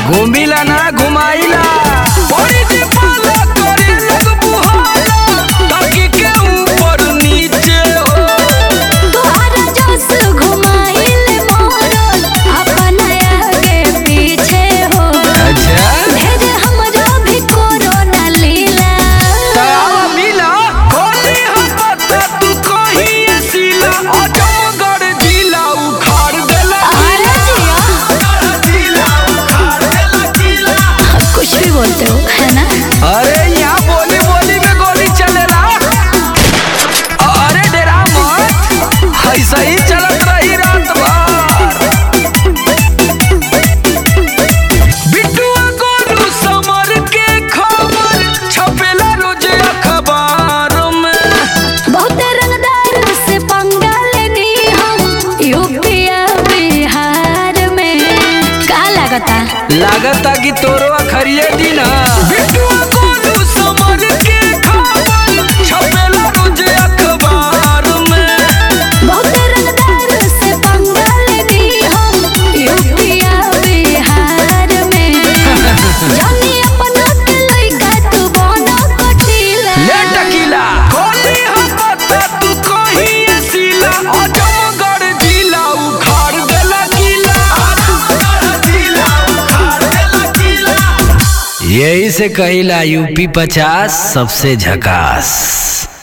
घूमिला ना घुमाइला बड़ी जी पाला करे लग बुहाला ताकि के ऊपर नीचे हो तोहरा जोश घुमाइल मोरल अपन आगे पीछे हो अच्छा भेज हमरो भी कोरोना लीला तावा मिला खोली हम पता तू कहीं सीला अजमगढ़ जिला उखाड़ देला अरे जिया जिला उखाड़ देला जिला कुछ भी बोलते हो है ना अरे यहाँ बोली बोली में गोली चलेला अरे डेरा मत ऐसा ही चलत रही रात भर बिट्टुआ गोलू समर के खबर छपेला रोज अखबार में बहुत रंगदार से पंगा लेनी हम यूपी और बिहार में का लागता लागता कि तोरो अखरिये दिन बिट्टुआ गोलू समर के खबर छपेला रोज अखबार में बहुत रंगदार से पंगा लेनी हम यूपी और बिहार में जानी अपना के लइका तू बनो कटीला ले टकीला खोली हम पता तू कहीं सीला अजमगढ़ जिला उखाड़ देला किला अजमगढ़ जिला उखाड़ देला किला यही से कहिला यूपी पचास सबसे झकास